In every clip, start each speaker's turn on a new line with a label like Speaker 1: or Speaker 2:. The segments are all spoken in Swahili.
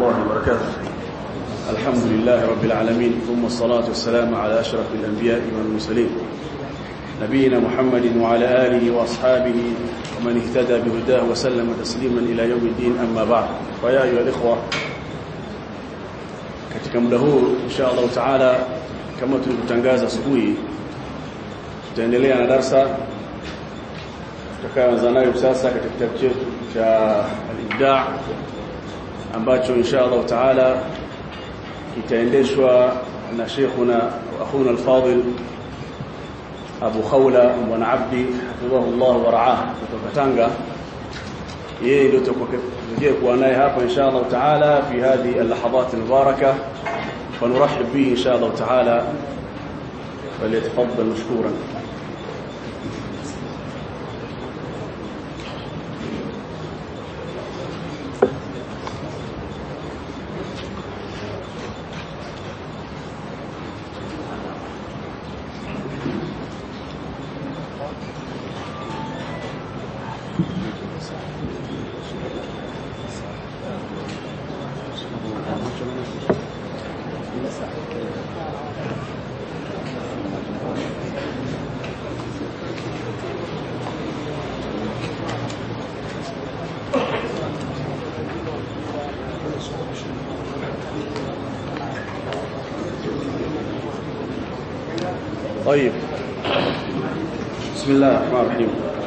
Speaker 1: الله وبركاته الحمد لله رب العالمين ثم الصلاة والسلام على أشرف الأنبياء والمرسلين نبينا محمد وعلى آله وأصحابه ومن اهتدى بهداه وسلم تسليما إلى يوم الدين أما بعد فيا أيها الإخوة katika muda huu insha Allah taala kama tulivyotangaza asubuhi tutaendelea na darasa tutakayoanza nayo sasa katika kitabu chetu cha al-ibda' ambacho insha Allah taala kitaendeshwa na sheikhuna akhuna al-fadil Abu Khawla bwana Abdi hafidhahullah wa ra'ah kutoka Tanga yeye ndio tutakuja kuwa naye hapa insha Allah taala fi hadhi al-lahadhat al-mubarakah فنرحب به إن شاء الله تعالى فليتفضل مشكورا طيب بسم الله الرحمن الرحيم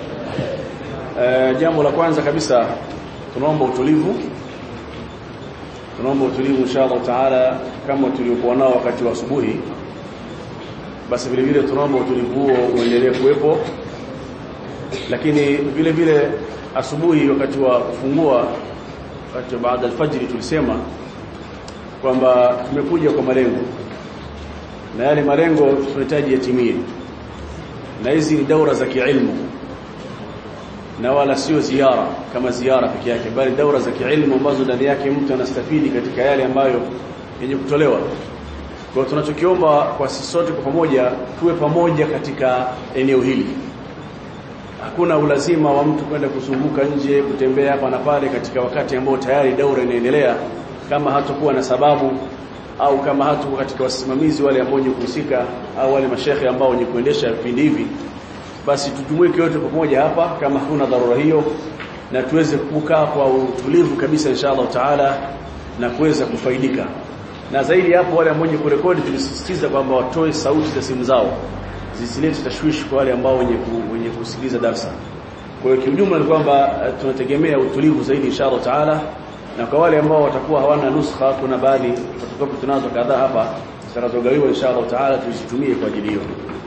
Speaker 1: jambo la kwanza kabisa tunaomba utulivu tunaomba utulivu inshallah taala kama tuliokuwa nao wakati wa asubuhi basi vile vile tunaomba utulivu huo uendelee kuwepo lakini vile vile asubuhi wakati wa kufungua wakati baada alfajiri tulisema kwamba tumekuja kwa malengo na yale malengo tunahitaji yatimie na hizi ni daura za kiilmu na wala sio ziara kama ziara peke yake bali daura za kiilmu ambazo ndani yake mtu anastafidi katika yale ambayo yenye kutolewa kwa tunachokiomba kwa sisi sote kwa pamoja tuwe pamoja katika eneo hili hakuna ulazima wa mtu kwenda kuzunguka nje kutembea hapa na pale katika wakati ambao tayari daura inaendelea kama hatakuwa na sababu au kama hatu katika wasimamizi wale ambao wenye kuhusika au wale mashehe ambao wenye kuendesha vipindi hivi basi tujumuike wote pamoja hapa kama hakuna dharura hiyo na tuweze kukaa kwa utulivu kabisa inshallah taala na kuweza kufaidika na zaidi hapo wale ambao wenye kurekodi tulisisitiza kwamba watoe sauti za simu zao zisilete tashwishi kwa wale ambao wenye ku, wenye kusikiliza darasa kwa hiyo kiujumla ni kwamba tunategemea utulivu zaidi inshallah taala na kwa wale ambao watakuwa hawana nuskha kuna baadhi fotokopi tunazo kadhaa hapa zitakazogawiwa inshallah taala tuzitumie kwa ajili hiyo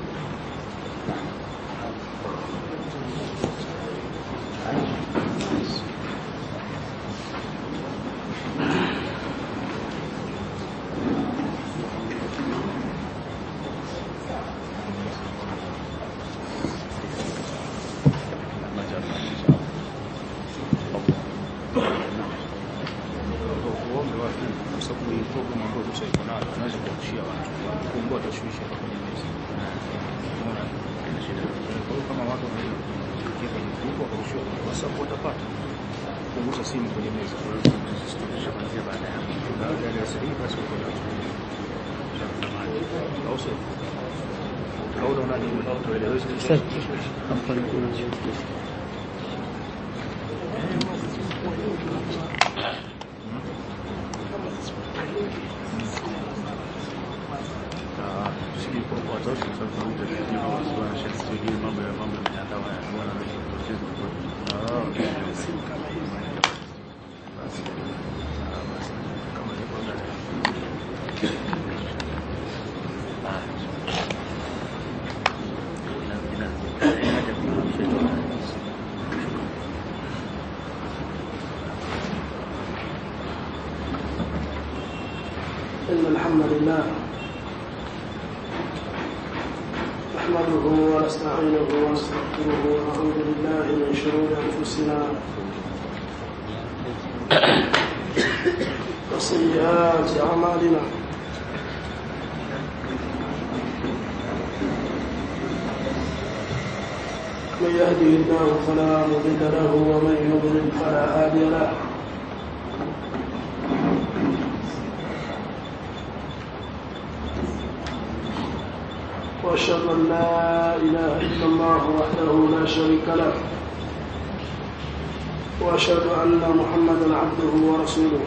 Speaker 2: إن الحمد لله نحمده ونستعينه ونستغفره ونعوذ بالله من شرور أنفسنا وسيئات أعمالنا من يهده الله فلا مضل له ومن يضلل فلا هادي له وأشهد أن لا إله إلا الله وحده لا شريك له وأشهد أن محمدا عبده ورسوله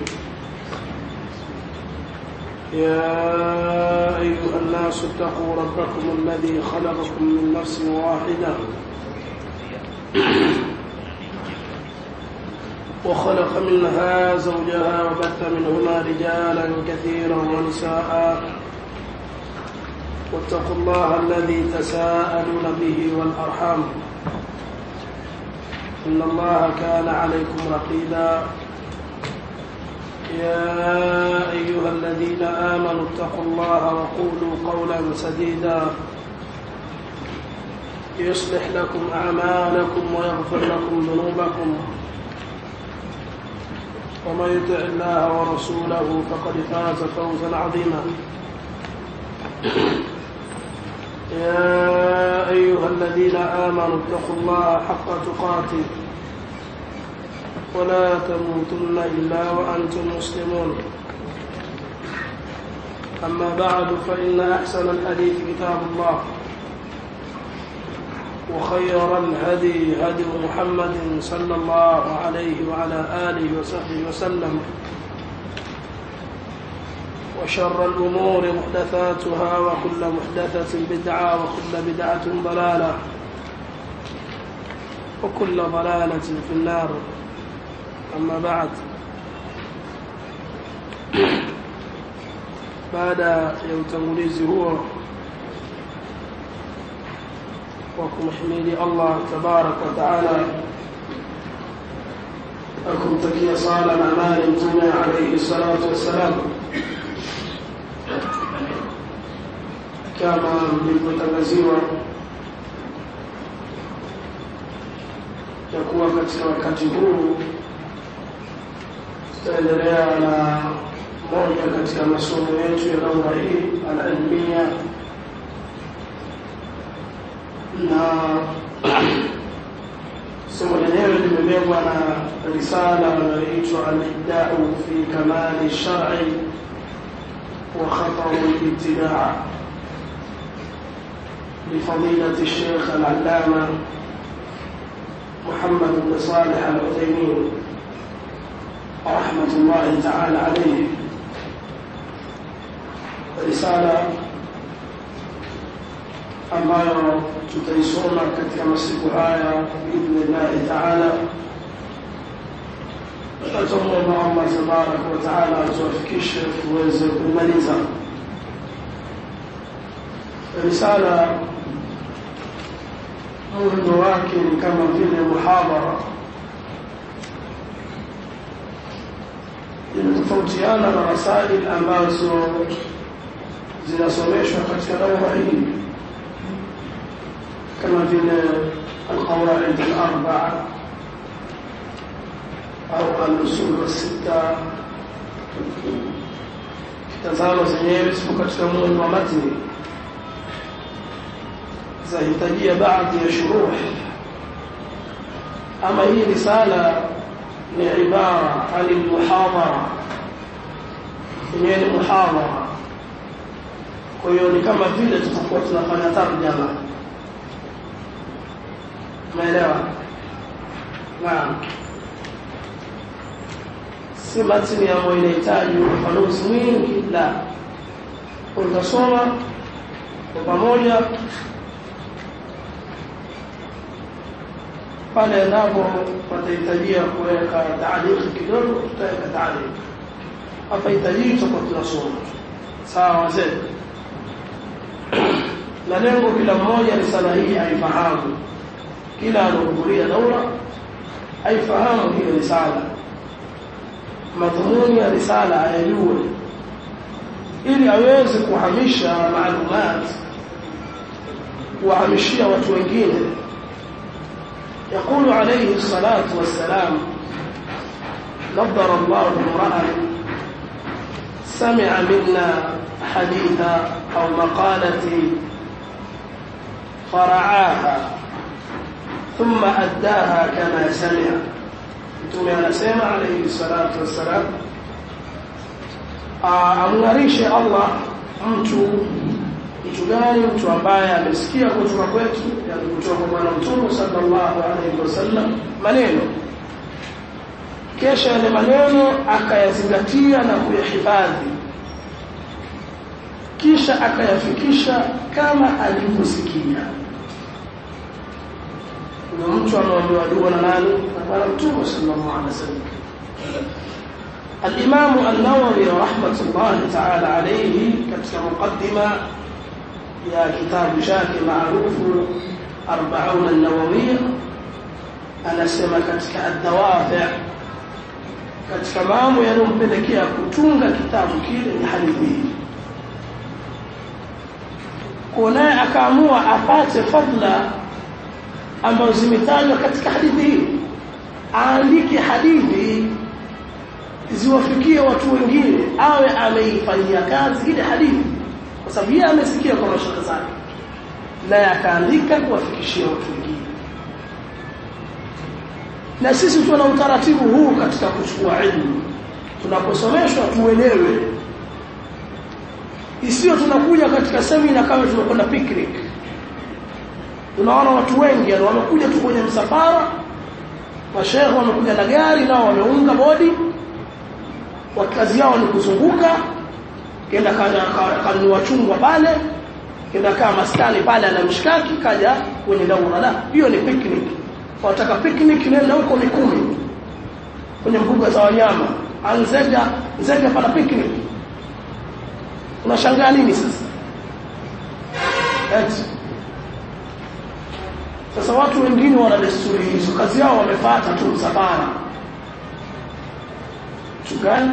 Speaker 2: يا أيها الناس اتقوا ربكم الذي خلقكم من نفس واحدة وخلق منها زوجها وبث منهما رجالا كثيرا ونساء واتقوا الله الذي تساءلون به والأرحام إن الله كان عليكم رقيبا يا أيها الذين آمنوا اتقوا الله وقولوا قولا سديدا يصلح لكم أعمالكم ويغفر لكم ذنوبكم ومن يطع الله ورسوله فقد فاز فوزا عظيما يا أيها الذين آمنوا اتقوا الله حق تقاته ولا تموتن إلا وأنتم مسلمون أما بعد فإن أحسن الحديث كتاب الله وخير الهدي هدي محمد صلى الله عليه وعلى آله وصحبه وسلم وشر الأمور محدثاتها وكل محدثة بدعة وكل بدعة ضلالة وكل ضلالة في النار أما بعد baada ya utangulizi huo wa kumhimidi Allah tabarak wa taala akumtakia sala na amani mtume alayhi salatu wassalam kama mlivyotangaziwa ya kuwa katika wakati huu tutaendelea na moja katika masomo yetu ya daura hii al-ilmiya na somo lenyewe limebebwa na risala inayoitwa al-ibda'u fi kamali shar'i wa khataru al-ibtidaa لفضيلة الشيخ العلامة محمد بن صالح العثيمين رحمة الله تعالى عليه رسالة ambayo tutaisoma katika masiku haya biidhnillahi taala tutamwomba allah tabaraka wataala atuwafikishe tuweze kumaliza risala muundo wake ni kama vile muhadhara inatofautiana na rasail ambazo zinasomeshwa katika daura hii kama vile alqawaid alarbaa au alusul sita tazama zenyewe zipo katika muundo wa matni zahitajia baadhi ya shuruh ama hii risala ni ibara ani muhadhara yenyewe ni muhadhara kwa hiyo ni kama vile tutakuwa tunafanya tarjama umeelewa naam si matini ambayo inahitaji ufafanuzi mwingi la utasoma kwa pamoja pale endapo patahitajia kuweka taaliki kidogo tutaweka taaliki hapa hitajii tutakuwa tunasoma sawa wazee na lengo kila mmoja risala hii aifahamu kila anaohudhuria daura aifahamu hiyo risala madhumuni ya risala ayajue ili aweze kuhamisha maalumat kuwahamishia watu wengine يقول عليه الصلاة والسلام نظر الله امرأ سمع منا حديثا أو مقالة فرعاها ثم أداها كما سمع mtume anasema alayhi salatu wassalam amng'arishe Allah mtu mtu gani mtu ambaye amesikia kutoka kwetu yani kutoka kwa bwana mtume sallallahu alaihi wasallam maneno kesha yale maneno akayazingatia na kuyahifadhi kisha akayafikisha kama alivyosikia kuna mtu anaambiwa dua na nani na bwana mtume sallallahu alaihi wasallam الإمام النووي رحمة الله تعالى عليه كتب مقدمة يا كتاب شاك معروف أربعون النووية أنا سمى كتك الدوافع katika mambo yanayompelekea kutunga kitabu kile ni hadithi hii kunaye akaamua apate fadla ambazo zimetajwa katika hadithi hii aandike hadithi ziwafikie watu wengine awe ameifanyia kazi ile hadithi kwa sababu yeye amesikia kwa mashaka zake naye akaandika kuwafikishia watu wengine na sisi tuna utaratibu huu katika kuchukua elimu tunaposomeshwa tuelewe isiyo tunakuja katika semina kama tunakwenda picnic tunaona watu wengi yani wamekuja tu kwenye msafara mashehe wamekuja na gari nao wameunga bodi wa kazi yao ni kuzunguka kenda kanunua chungwa pale kenda kaa maskani pale ana mshikaki kaja kwenye daura la hiyo ni picnic wataka picnic nenda huko Mikumi kwenye mbuga za wanyama anzega nzega pana picnic unashangaa nini sasa eti sasa watu wengine wana desturi hizo kazi yao wamefuata tu msafara tugani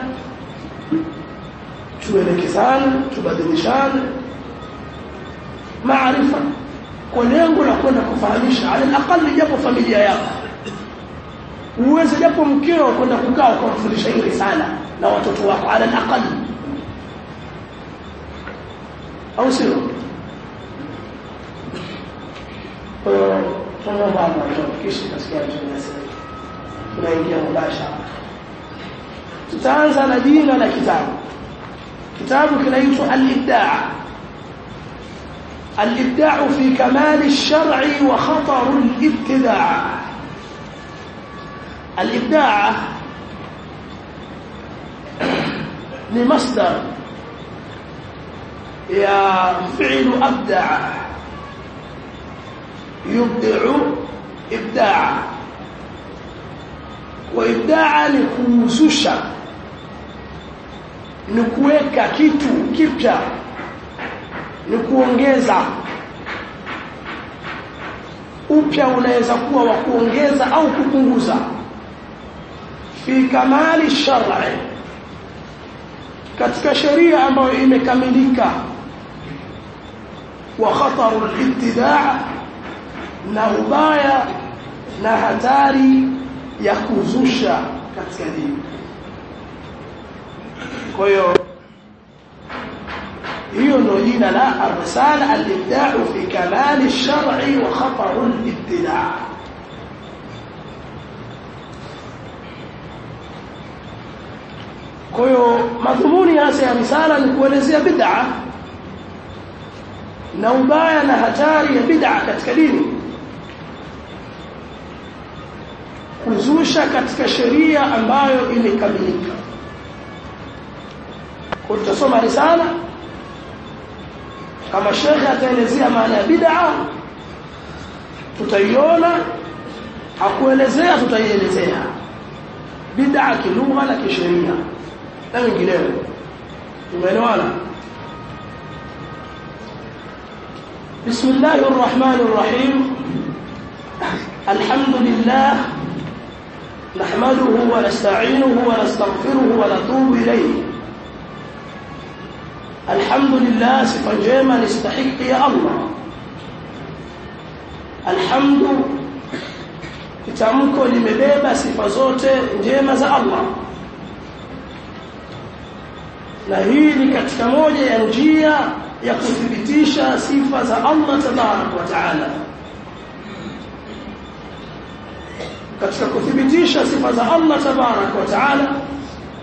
Speaker 2: tuelekezane tubadilishane maarifa kwa lengo la kwenda kufahamisha ala aqali japo familia yako uweze japo mkeo kwenda kukaa kumfundisha hii risala na watoto wako ala aqali au sio kwa baba kisha kasikia tunasema tunaingia mubashara tutaanza na jina la kitabu kitabu kinaitwa al-ibda' الإبداع في كمال الشرع وخطر الابتداع الإبداع لمصدر يا فعل أبدع يبدع إبداع وإبداع لكوزوشا نكويكا كيتو كيبتا ni kuongeza upya unaweza kuwa wa kuongeza au kupunguza fi kamali shar'i katika sheria ambayo imekamilika wa khataru al-ibtidaa na ubaya na hatari ya kuzusha katika dini kwa hiyo hiyo ndio jina la ar-risala al-ibda'u fi kamal ash-shar'i wa khatar al-ibtida' kwa hiyo madhumuni hasa ya risala ni kuelezea bid'a na ubaya na hatari ya bid'a katika dini kuzusha katika sheria ambayo imekamilika kwa tutasoma risala kama shekhe ataelezea maana ya bid'a tutaiona hakuelezea tutaielezea bid'a kilugha na kisheria na wengineo tumeelewana بسم الله الرحمن الرحيم الحمد لله نحمده ونستعينه ونستغفره ونتوب إليه الحمد لله sifa njema nistahiki ya Allah alhamdu kitamko limebeba sifa zote njema za Allah na hii ni katika moja ya njia ya kuthibitisha sifa za Allah tabarak wa taala katika kuthibitisha sifa za Allah tabarak wa taala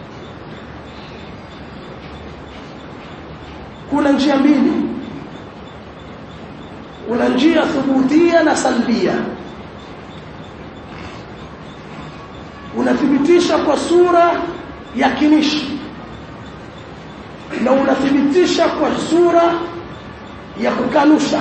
Speaker 2: kuna njia mbili kuna njia thubutia na salbia unathibitisha kwa sura ya kinishi na unathibitisha kwa sura ya kukanusha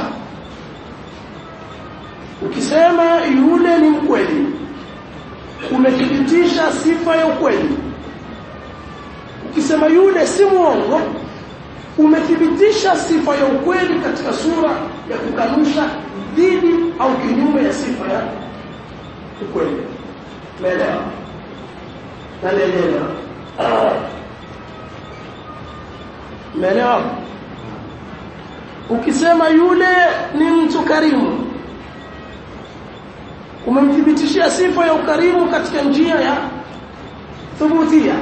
Speaker 2: ukisema yule ni mkweli umethibitisha sifa ya ukweli ukisema yule si mwongo umethibitisha sifa ya ukweli katika sura ya kukanusha dhidi au kinyume ya sifa ya ukweli umeelewa nalielewa umeelewa ukisema yule ni mtu karimu umemthibitishia sifa ya ukarimu katika njia ya thubutia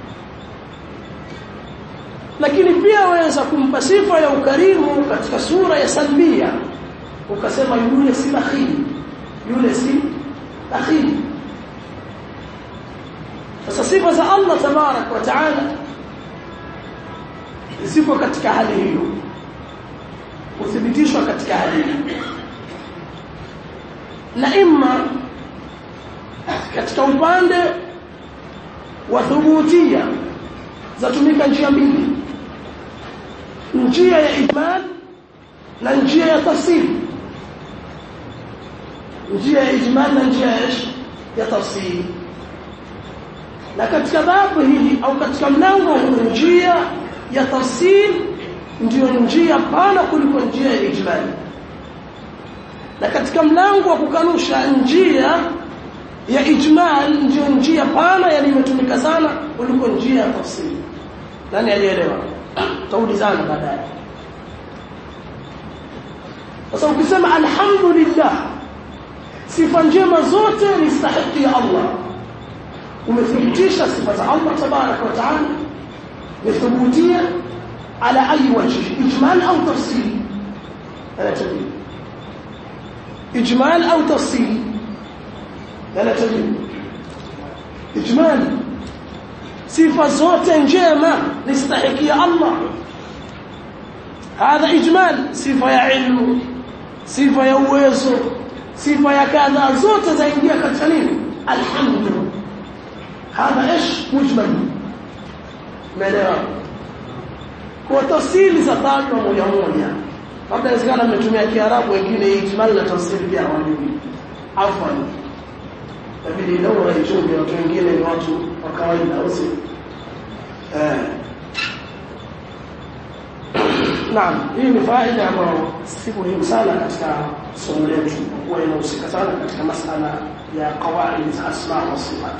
Speaker 2: lakini pia waweza kumpa sifa ya ukarimu katika sura ya salbia ukasema yule si bakhili yule si bakhili sasa sifa za Allah tabarak wa taala zipo katika hali hiyo kuthibitishwa katika hali hiyo na imma katika upande wa thubutia zatumika njia mbili njia ya ijmal na njia ya tafsir njia ya ijmal na njia ya ya tafsir na katika babu hili au katika mlango huu njia ya tafsir ndiyo njia pana kuliko njia ya ijmal na katika mlango wa kukanusha njia ya ijmal ndiyo njia pana yani imetumika sana kuliko njia ya tafsiri nani alielewa taulizana baadaye sasa ukisema alhamdulillah sifa njema zote ni stahiki ya Allah umethibitisha sifa za Allah tabarak wa taala umethibitia ala ayi wajhi ijmal au tafsiri ana tabii ijmal au tafsiri ana tabii ijmal sifa zote njema nistahikia Allah hadha ijmal sifa ya ilmu sifa ya uwezo sifa ya kadha zote zaingia katika nini alhamdulillah hadha ايش mujmal umeelewa kwa tafsiri za tajwa moja moja labda inawezekana mmetumia kiarabu wengine ijmal na tafsiri pia hawajui afwan inabidi leo waichunge watu wengine ni watu wa kawaida au si eh Naam, hii ni faida ambayo si muhimu sana katika somo letu kwa kuwa inahusika sana katika masala ya qawaid za asma wa sifat.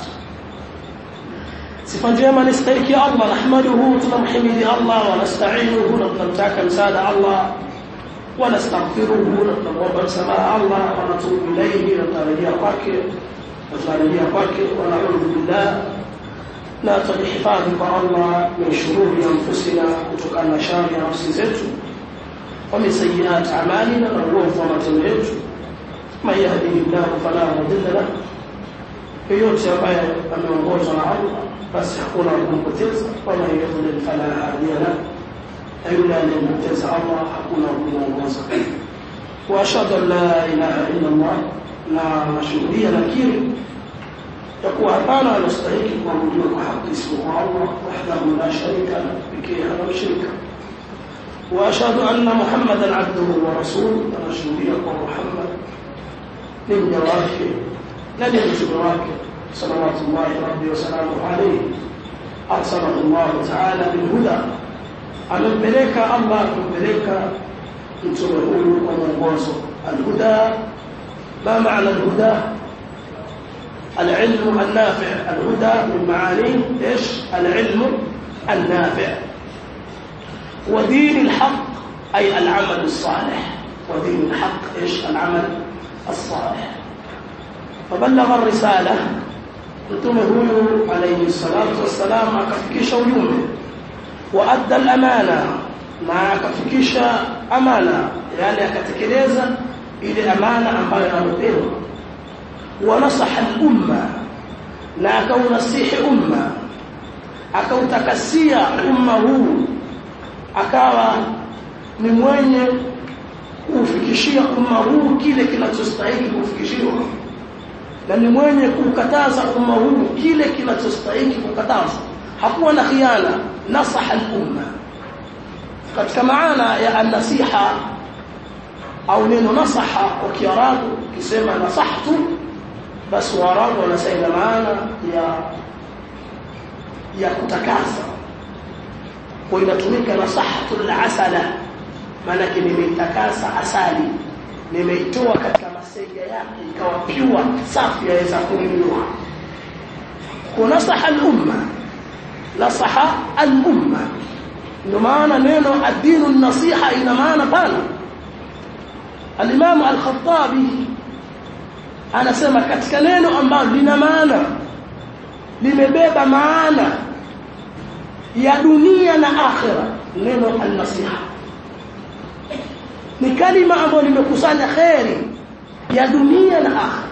Speaker 2: Sifa njema ni stahiki ya Allah, nahmaduhu, tunamhimidi Allah wa nasta'inuhu, na tunamtaka msaada Allah wa nastaghfiruhu, na tunamwomba msamaha Allah wa natubu ilayhi, na tunarejea kwake na tunarejea kwake wa na'udhu billah na tujihifadhi kwa Allah min shururi anfusina kutokana na shari ya nafsi zetu wa min sayyiati a'malina na uovu wa matendo yetu man yahdihillahu fala mudilla lahu yeyote ambaye ameongozwa na Allah basi hakuna kumpoteza wa man yudlil fala hadiya lahu na yule anayempoteza Allah hakuna kumuongoza wa ashhadu an la ilaha illa Allah na nashuhudia nakiri يقول hapana anastahili kuabudiwa kwa haki isipokuwa Allah wahdahu la sharika la pekee hana mshirika wa ashhadu anna muhammadan abduhu wa rasuluhu anashuhudia kwa Muhammad ni mja wake na ni mtume wake salawatullahi rabbi wa salamuhu alayhi arsalahu Allah ta'ala bil huda amempeleka Allah kumpeleka mtume huyu kwa mwongozo al-huda ma maana al-huda العلم النافع الهدى من معانيه ايش العلم النافع ودين الحق اي العمل الصالح ودين الحق ايش العمل الصالح فبلغ الرساله mtume huyu alayhi salatu wassalam akafikisha ujumbe waadda al-amana na akafikisha amana yani akatekeleza ile amana ambayo amepewa ونصح الأمة na akaunasihi umma akautakasia umma huu akawa ni mwenye kufikishia umma huu kile kinachostahili kufikishiwa na ni mwenye kukataza umma huu kile kinachostahili kukatazwa hakuwa na khiana nasaha al-umma katika maana ya an-nasiha au neno nasaha kwa kiarabu kisema nasahtu basi waarabu wanasema maana ya ya kutakasa kwa inatumika nasahatu al-asala maana nimeitakasa asali nimeitoa katika masega yake ikawa pure safi yaweza kunywa kunasaha al-umma nasaha al-umma ndio maana neno ad-dinu nasiha ina maana pana al-imam al-khattabi anasema katika neno ambalo lina maana limebeba maana ya dunia na akhira neno an-nasiha ni kalima ambayo limekusanya khairi ya dunia na akhira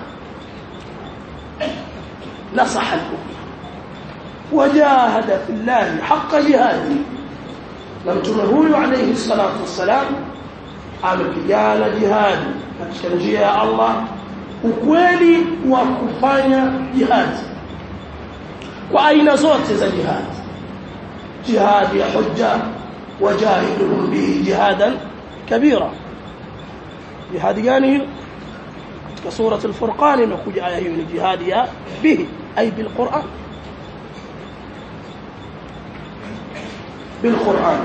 Speaker 2: nasaha al-umma wajahada fillahi haqqa jihadi na mtume huyu alayhi salatu wassalam amepigana jihadi katika njia ya Allah ukweli wa kufanya jihadi kwa aina zote za jihadi jihadi ya hujja wajahiduhum bihi jihadan kabira jihadi gani hiyo katika sura al-furqan imekuja aya hiyo ni jihadi ya bihi ay bil qur'an بالقرآن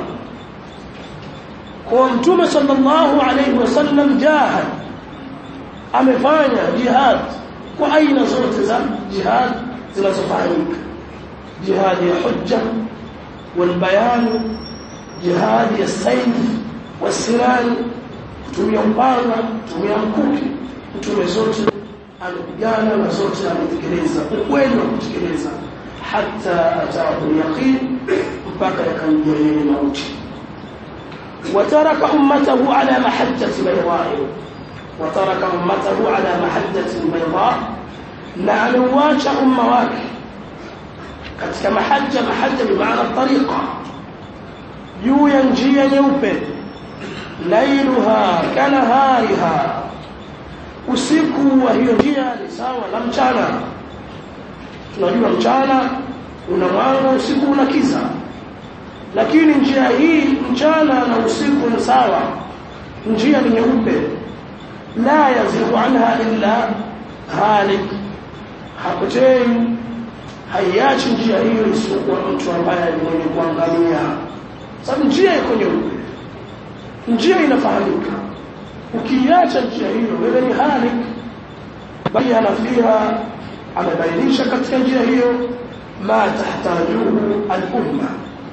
Speaker 2: ومتوم صلى الله عليه وسلم جاهد amefanya jihad kwa aina zote za jihad zinazofanyika jihad ya hujja wal bayan jihad ya sayf wasiran kutumia upanga kutumia mkuki mtume zote amepigana na zote ametekeleza ukweli wa kutekeleza hatta ataahu yaqin mpaka yakamjia yeye mauti wataraka ummatahu ala mahajjati bayda'i wataraka ummatahu ala mahajjati bayda na aliwacha umma wake katika mahajja mahajja bi maana tariqa juu ya njia nyeupe lailuha kanahariha usiku wa hiyo njia ni sawa na mchana tunajua mchana una mwanga usiku una kiza lakini njia hii mchana na usiku ni sawa njia ni nyeupe la yazihu anha illa halik hapotei haiachi njia hiyo isiyokuwa mtu ambaye ni mwenye kuangalia sababu njia iko nyeupe njia inafahamika ukiacha njia hiyo wewe ni halik bali anafiha amebainisha katika njia hiyo ma tahtajuhu al-umma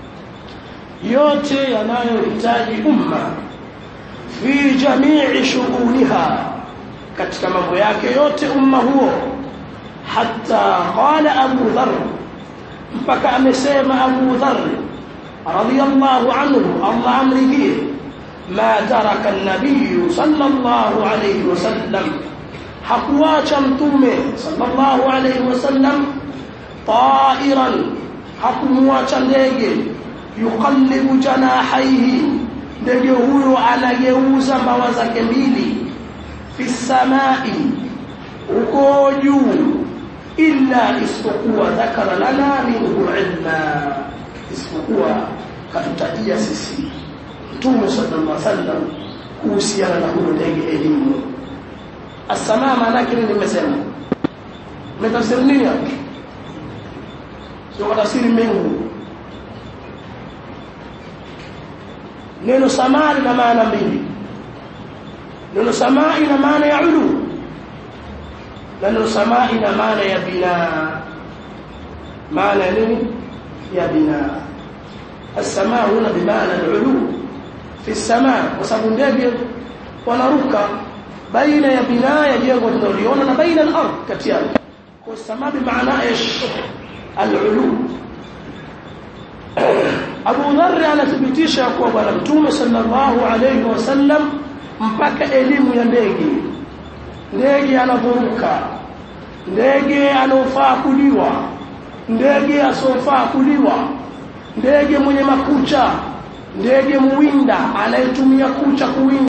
Speaker 2: yote yanayohitaji umma fi jamii shughuniha katika mambo yake yote umma huo hatta qala Abu Dharr mpaka amesema Abu Dharr radiyallahu anhu Allah amridhie ma taraka an-nabiy sallallahu alayhi wasallam hakuacha mtume sallallahu alayhi wasallam ta'iran hakumwacha ndege yuqallibu janahaihi ndege huyo anageuza mbawa zake mbili fi samai uko juu illa isipokuwa dhakara lana minhu ilma isipokuwa katutajia sisi mtume sallallahu alaihi wasallam kuhusiana na huyo ndege elimu asamaa maana yake nini nimesema umetafsiri nini hapo sio tafsiri mengu neno samaa lina maana mbili neno samaa ina maana ya ulu na neno samaa ina maana ya bina maana ya nini ya bina السماء هنا بمعنى العلو في السماء وسبب ndege wanaruka baina ya binaa ya jengo tunaliona na baina al-ard kati yake kwa samaa bimaana ish al-ulu Abu Dharr anathibitisha kuwa bwana Mtume sallallahu alayhi wasallam mpaka elimu ya ndege ndege anavuruka ndege anofaa kuliwa ndege asofaa kuliwa ndege mwenye makucha ndege muwinda anayetumia kucha kuwinda